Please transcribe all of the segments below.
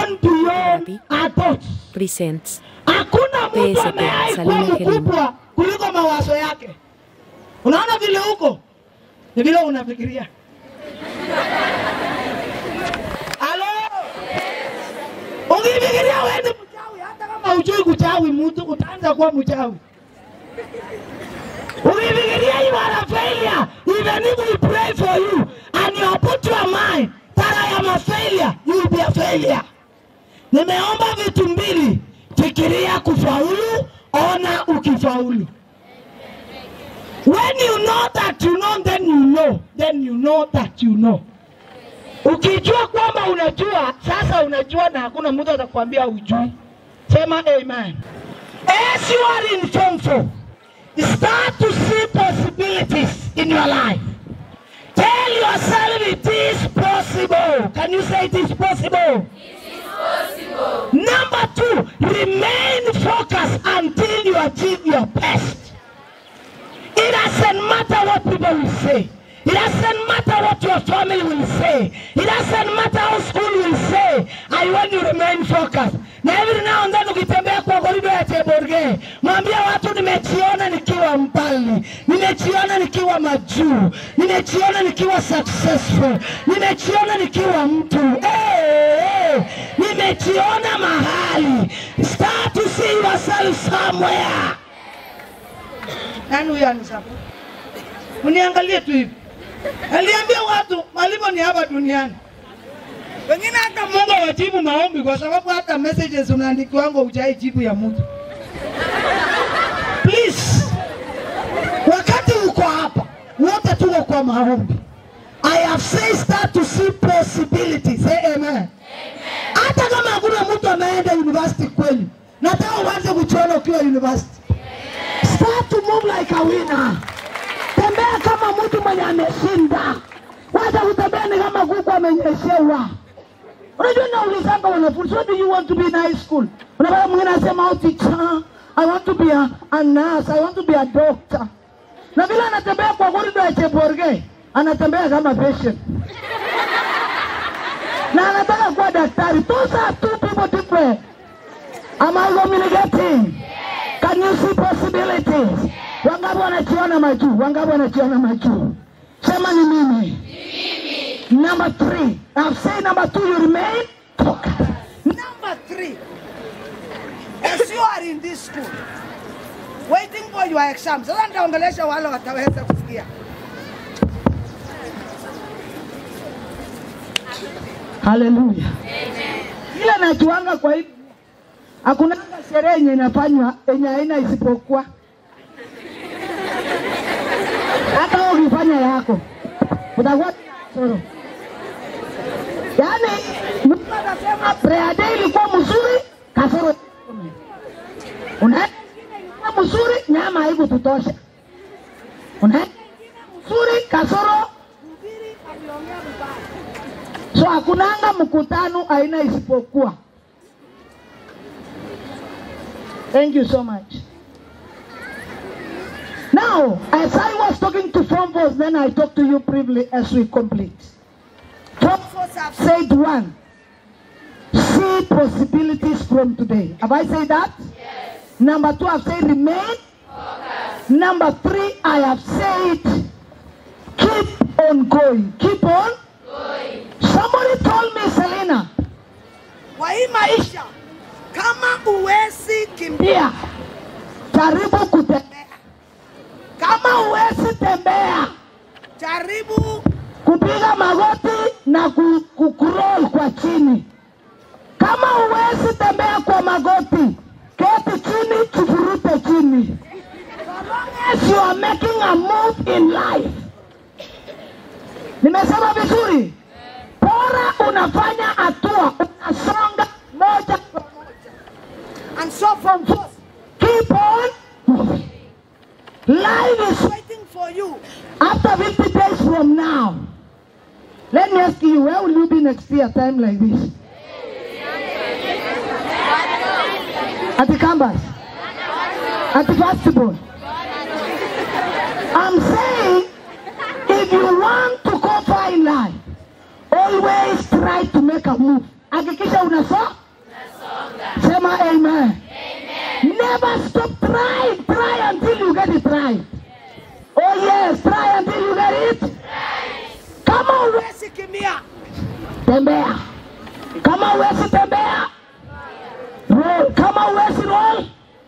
gone beyond our thoughts. presents Hakuna mtu PSP, amewahi kuwa Salome Kelimo. mkubwa kuliko mawazo yake. Unaona vile huko ni vile unafikiria. Halo, ukifikiria wewe ni mchawi, hata kama hujui kuchawi mtu, utaanza kuwa mchawi. Ukifikiria you are a failure, even if we pray for you and you put your mind that I am a failure, you will be a failure. Nimeomba vitu mbili, fikiria kufaulu, ona ukifaulu. When you know that you know, then you know, then you know that you know. Ukijua kwamba unajua, sasa unajua na hakuna mtu atakwambia ujui. Sema amen. As you are in form four, start to see possibilities in your life. Tell yourself it is possible. Can you say it is possible? Number two, remain focused until you achieve your best. It doesn't matter what people will say. It doesn't matter what your family will say. It doesn't matter how school will say. I want you to remain focused. Na every now and then ukitembea kwa korido ya Cheborge, mwambie watu nimejiona nikiwa mbali, nimejiona nikiwa majuu, nimejiona nikiwa successful, nimejiona nikiwa mtu hey, hey, nimejiona mahali. Start to see yourself somewhere. Nani huyo anisapa? Uniangalie tu hivi. Aliambia watu malipo ni hapa duniani. Wengine hata Mungu hawajibu maombi kwa sababu hata messages unaandikiwango hujai jibu ya mtu. Please, wakati uko hapa wote tuko kwa maombi. I have said start to see possibilities. Say amen. Hata kama hakuna mtu ameenda university kweli, nataka uanze kujiona ukiwa university. Start to move like a winner. Tembea kama mtu mwenye ameshinda. Wacha kutembea ni kama kuku amenyeshewa. Unajua naulizanga wanafunzi, what do you want to be in high school? Unapata mwingine anasema oh, teacher, I want to be a, a nurse, I want to be a doctor. Na vile anatembea kwa korido ya Cheborge, anatembea kama patient. Na anataka kuwa daktari. Those are two people different. Am I communicating? Can you see possibilities? Wangapi wanachiona majuu? Wangapi wanachiona majuu? Sema ni mimi. Number three. I've said number two, you remain focused. Number three. As you are in this school, waiting for your exam. Sasa nitaongelesha wale wataweza kusikia. Haleluya. Kila najuanga kwa hivi hakuna sherehe yenye inafanywa yenye haina isipokuwa hata wewe ukifanya yako utakuwa na kasoro. Yaani mtu atasema prayer day ilikuwa mzuri, kasoro unaenda ilikuwa mzuri, nyama haikututosha. Unaenda mzuri, kasoro so hakunanga mkutano aina isipokuwa Thank you so much. Now, as I was talking to Form Force, then I talk to you briefly as we complete. Form Force have said one, see possibilities from today. Have I said that? Yes. Number two, I've said remain. Number three, I have said keep on going. Keep on going. Somebody told me, Selena, Kwa hii maisha kama uwezi kimbia, pia jaribu kutembea. Kama huwezi tembea, jaribu kupiga magoti na ku, ku, kuroll kwa chini. Kama huwezi tembea kwa magoti, keti chini, chifurute chini. So long as you are making a move in life. Nimesema vizuri? Bora unafanya hatua, unasonga moja kwa moja. and so from forth Keep on moving. Life is waiting for you. After 50 days from now, let me ask you, where will you be next year, time like this? At the campus? At the festival? I'm saying, if you want to go far in life, always try to make a move hakikisha unasoma sema amen never stop trying try until you get it right oh yes try until you get it kama uwe Huwezi kimbia. tembea kama uwezi tembea roll kama uwezi roll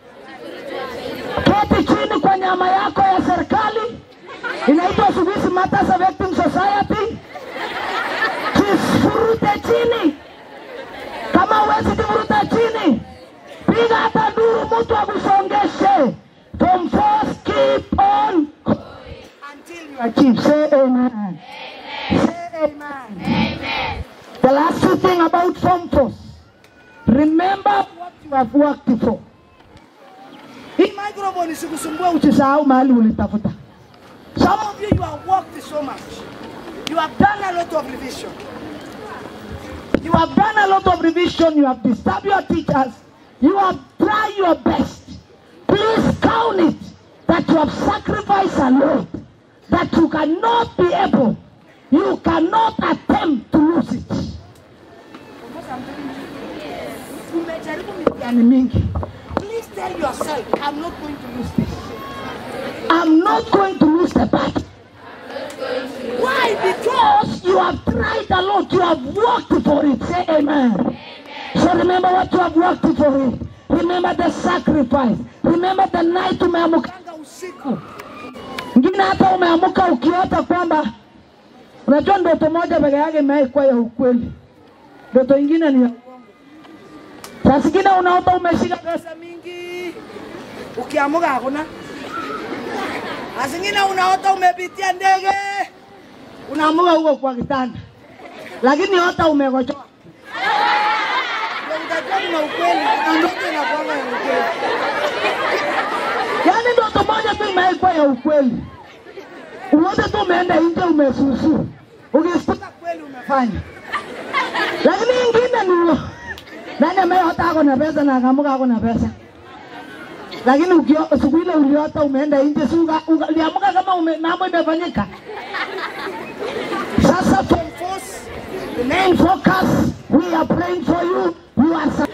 keti chini kwa nyama yako ya serikali inaitwa siku hizi Matters Affecting Society jifurute chini kama uwezi jivuruta chini piga hata nduru mtu akusongeshe from force keep on Until you achieve say amen say amen The last two thing about form force. Remember what you have worked for. Hii microphone isikusumbue uchi. Usisahau mahali ulitafuta. Some of you, you have worked so much. You have done a lot of revision. You have done a lot of revision. You have disturbed your teachers. You have tried your best. Please count it that you have sacrificed a lot. That you cannot be able. You cannot attempt to lose it. Umejaribu Yani mingi. Please tell yourself, I'm not going to lose this. I'm not going to lose the battle. Why? Because Because you have tried a lot, you have worked for it. Say amen. So remember what you have worked for it. Remember the sacrifice. Remember the night umeamuka anga usiku. ngine, hata umeamuka ukiota kwamba unajua ndoto moja peke yake imewahi ya ukweli, ndoto ingine ni ya uongo. Saa zingine unaota umeshika pesa Pesa mingi. Ukiamuka hakuna. Na zingine unaota umepitia ndege. unaamuka huko kwa kitanda, lakini hata umekochoa. Ndio utajua kuna ukweli. Kuna ndoto inakuanga ya ukweli. Yaani ndoto moja tu imewahi ya ukweli, uote tu umeenda nje umesusu, ukisikia Sasa kweli umefanya. fanya lakini ingine ni nani ameota ako na pesa na akamuka ako na pesa lakini ukio- siku ile uliota umeenda nje si uka- uka- uliamuka kama ume, mambo imefanyika sasa for From force. remain focus we are praying for you you are sa-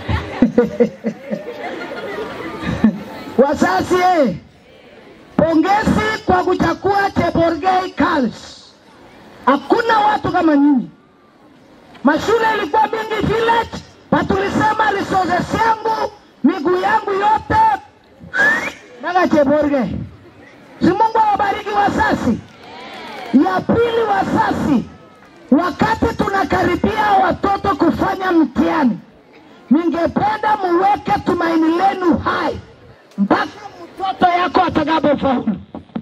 wazazi eh, pongezi kwa kuchagua Cheborgei Girls Hakuna watu kama nyinyi. Mashule ilikuwa mingi village, na tulisema resources yangu miguu yangu yote mpaka Cheborge. Si Mungu awabariki wasasi. Ya pili, wasasi, wakati tunakaribia watoto kufanya mtihani, ningependa muweke tumaini lenu hai mpaka mtoto yako atakapofaulu.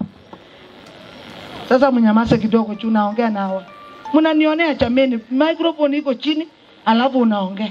Sasa mnyamaze kidogo tu, naongea nawa. Mnanionea chameni, microphone iko chini, alafu unaongea.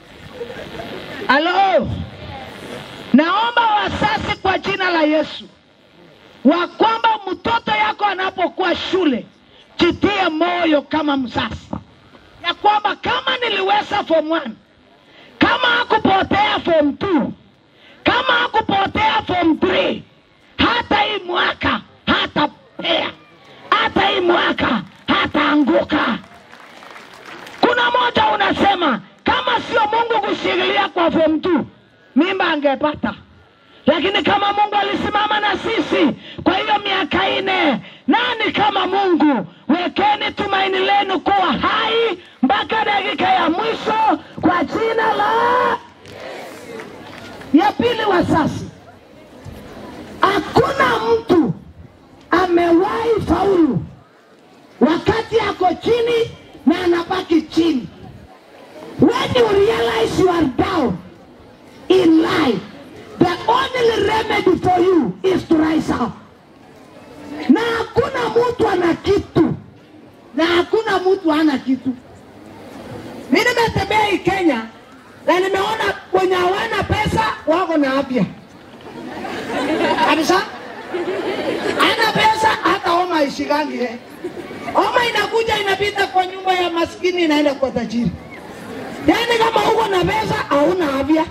Halo, naomba wasasi kwa jina la Yesu wa kwamba mtoto yako anapokuwa shule, jitie moyo kama mzazi, ya kwamba kama niliweza form 1 kama hakupotea form 2 kama hakupotea form 3 hata hii mwaka hatapea hata hii mwaka hataanguka. Kuna moja unasema kama sio Mungu kushikilia kwa form 2 mimba angepata, lakini kama Mungu alisimama na sisi kwa hiyo miaka ine, nani kama Mungu? Wekeni tumaini lenu kuwa hai mpaka dakika ya mwisho kwa jina la ya pili. Wasasi, hakuna mtu amewahi faulu wakati ako chini na anabaki chini. When you realize you are down in life, the only remedy for you is to rise up. Na hakuna mtu ana kitu na hakuna mtu hana kitu. Mimi nimetembea hii Kenya na nimeona wenye hawana pesa wako na afya kabisa ana pesa hata homa ishikangi eh. Homa inakuja inapita kwa nyumba ya maskini inaenda kwa tajiri. Yaani kama uko na pesa hauna afya.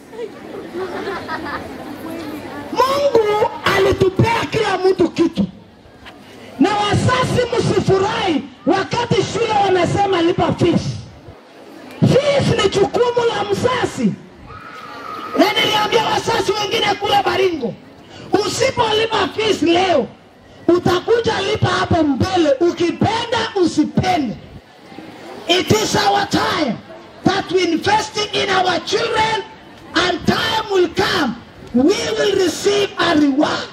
Mungu alitupea kila mtu kitu, na wasasi msifurahi wakati shule wanasema lipa fees. Fees fees ni jukumu la mzazi, na niliambia wazazi wengine kule Baringo, usipolipa fees leo utakuja lipa hapo mbele, ukipenda usipende. It is our time that we invest in our children and time will come we will receive a reward.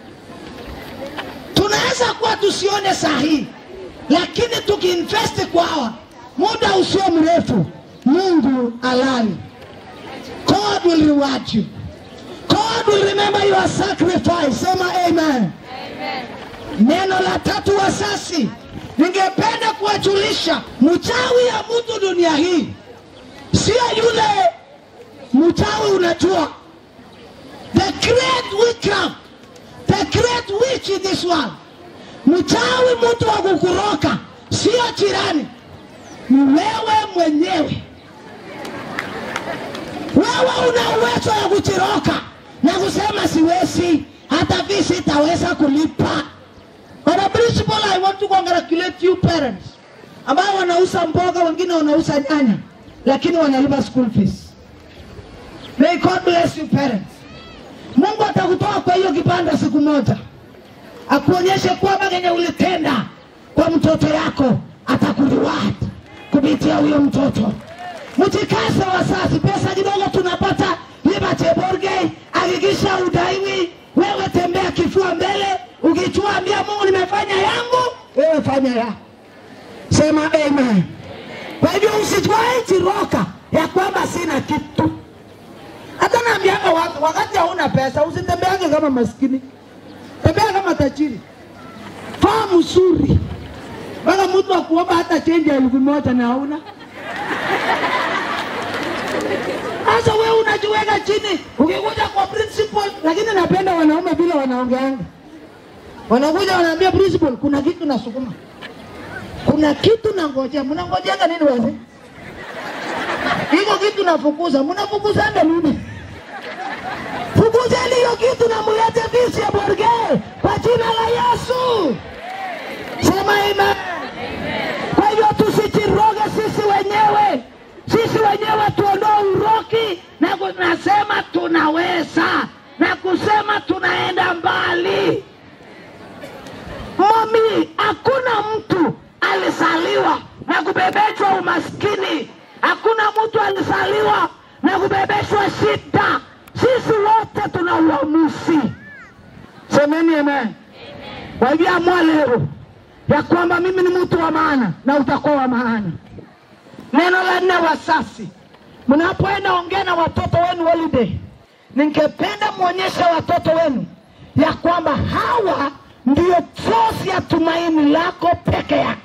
Tunaweza kuwa tusione sahihi, lakini tukiinvest kwawa muda usio mrefu, Mungu alali. God will reward you. God will remember your sacrifice. Sema amen. Neno la tatu wasasi, ningependa kuwajulisha mchawi ya mtu dunia hii sio yule mchawi unajua, the great witchcraft, the great witch in this world. Mchawi mtu wa kukuroka sio jirani, ni wewe mwenyewe. Wewe una uwezo ya kuchiroka na kusema siwezi, hata vi sitaweza kulipa. On a principle, I want to congratulate you parents ambao wanauza mboga, wengine wanauza nyanya, lakini wanalipa school fees. May God bless you parents. Mungu atakutoa kwa hiyo kibanda siku moja, akuonyeshe kwamba kenye ulitenda kwa mtoto yako atakureward kupitia huyo mtoto. Mjikaze wazazi, pesa kidogo tunapata lipa Cheborgei, hakikisha udaiwi. Wewe tembea kifua mbele, ukichua ambia Mungu nimefanya yangu, wewe fanya yako. Sema amen. Kwa hivyo usichwae chiroka ya kwamba sina kitu. Hata naambianga watu, wakati hauna pesa usitembeage kama maskini, tembea kama tajiri. Faa mzuri mpaka mtu akuomba hata chenji ya elfu moja na hauna. Sasa wewe unajiweka chini, ukikuja kwa principal. Lakini napenda wanaume vile wanaongeanga, wanakuja wanaambia principal, kuna kitu nasukuma, kuna kitu nangojea. Mnangojeanga nini wazee? Iko kitu nafukuza, mnafukuzanga nini? Fukuzeni hiyo kitu na mulete visi ya Borge kwa jina la Yesu. Sema amen. Kwa hivyo tusijiroge sisi wenyewe, sisi wenyewe tuondoe uroki na kunasema tunaweza na kusema tunaenda mbali. Mami, hakuna mtu alizaliwa na kubebeshwa umaskini. Hakuna mtu alizaliwa na kubebeshwa shida. Sisi wote tuna uamuzi. Semeni amen. Kwa hivyo amua leo ya kwamba mimi ni mtu wa maana na utakuwa wa maana. Neno la nne, wasasi, mnapoenda ongea na watoto wenu holiday, ningependa mwonyeshe watoto wenu ya kwamba hawa ndio sosi ya tumaini lako peke yake.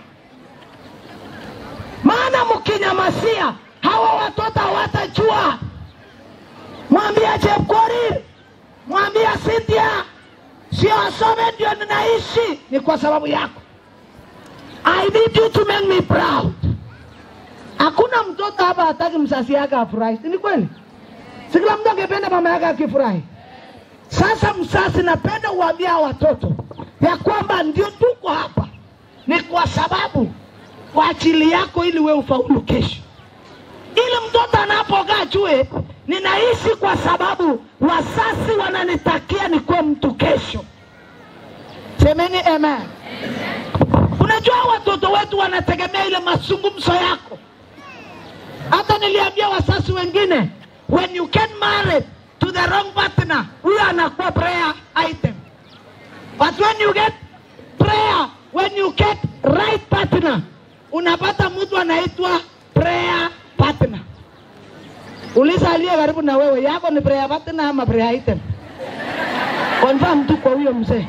Maana mkinyamasia hawa watoto hawatajua. Mwambia Chepkorir, mwambia Cynthia, sio asome ndio ninaishi, ni kwa sababu yako. I need you to make me proud. Hakuna mtoto hapa hataki mzazi yake afurahi, si ni kweli? Si kila mtu angependa mama yake akifurahi. Sasa mzazi, napenda uambia hawa watoto ya kwamba ndio tuko hapa ni kwa sababu kwa ajili yako, ili wewe ufaulu kesho, ili mtoto anapokaa jue ninaishi kwa sababu wazazi wananitakia nikuwe mtu kesho. Semeni amen. Unajua watoto wetu wanategemea ile mazungumzo yako. Hata niliambia wazazi wengine, when you get married to the wrong partner, huyo anakuwa prayer item. But when you get prayer, when you get right partner, unapata mtu anaitwa prayer partner. Uliza aliye karibu na wewe, yako ni prayer partner ama prayer item? Confirm tu kwa huyo mzee.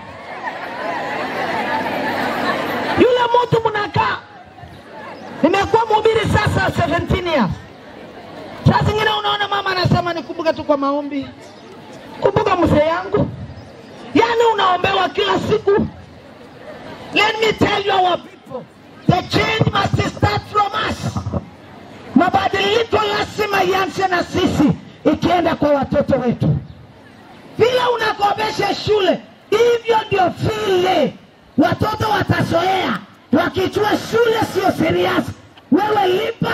Yule mtu mnakaa, nimekuwa mhubiri sasa 17 years. Saa zingine unaona mama anasema nikumbuke tu kwa maombi, kumbuka mzee yangu, yaani unaombewa kila siku. Let me tell you our people, the change must start from us. Mabadiliko lazima ianze na sisi, ikienda kwa watoto wetu. Vile unakopesha shule, hivyo ndio vile watoto watazoea, wakijua shule sio serious. Wewe lipa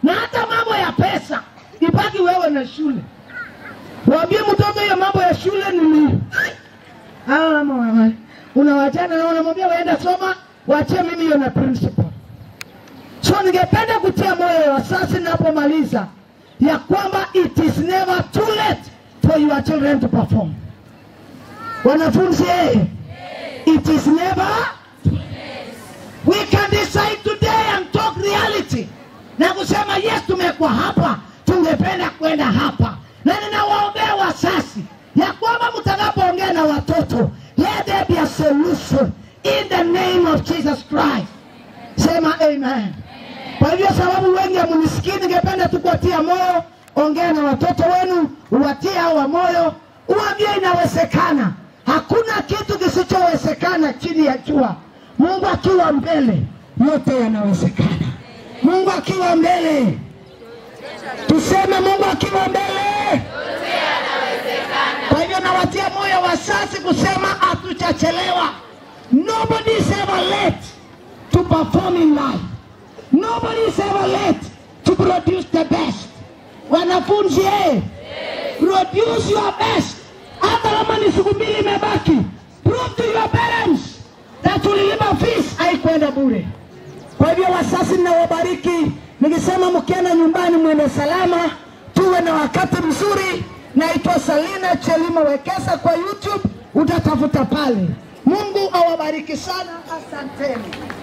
na hata mambo ya pesa ibaki wewe na shule. Waambie mtoto hiyo mambo ya shule ni nini? Ah, mama, unawachana na unamwambia waenda soma, waachie mimi hiyo na principal. So ningependa kutia moyo wazazi ninapomaliza ya kwamba it is never too late for your children to perform. Wanafunzi, eh, it is never we can decide today and talk reality na kusema yes, tumekuwa hapa, tungependa kwenda hapa, na ninawaombea wazazi ya kwamba mtakapoongea na watoto, let there be a solution in the name of Jesus Christ. Sema amen. Kwa hivyo sababu wengi hamunisikii, ningependa tu kuwatia moyo. Ongea na watoto wenu, uwatie hawa moyo, uambie inawezekana. Hakuna kitu kisichowezekana chini ya jua. Mungu akiwa mbele, yote yanawezekana. Mungu akiwa mbele, tuseme Mungu akiwa mbele. Kwa hivyo nawatia moyo wazazi kusema hatujachelewa. Nobody is ever late to perform in life. Nobody is ever late to produce the best. Wanafunzi eh, produce your best. Hata kama ni siku mbili imebaki, prove to your parents that ulilipa fees, haikwenda bure. Kwa hivyo wazazi, ninawabariki nikisema mkienda nyumbani mwende salama, tuwe na wakati mzuri. Naitwa Salina Chelimo Wekesa kwa YouTube, utatafuta pale. Mungu awabariki sana, asanteni.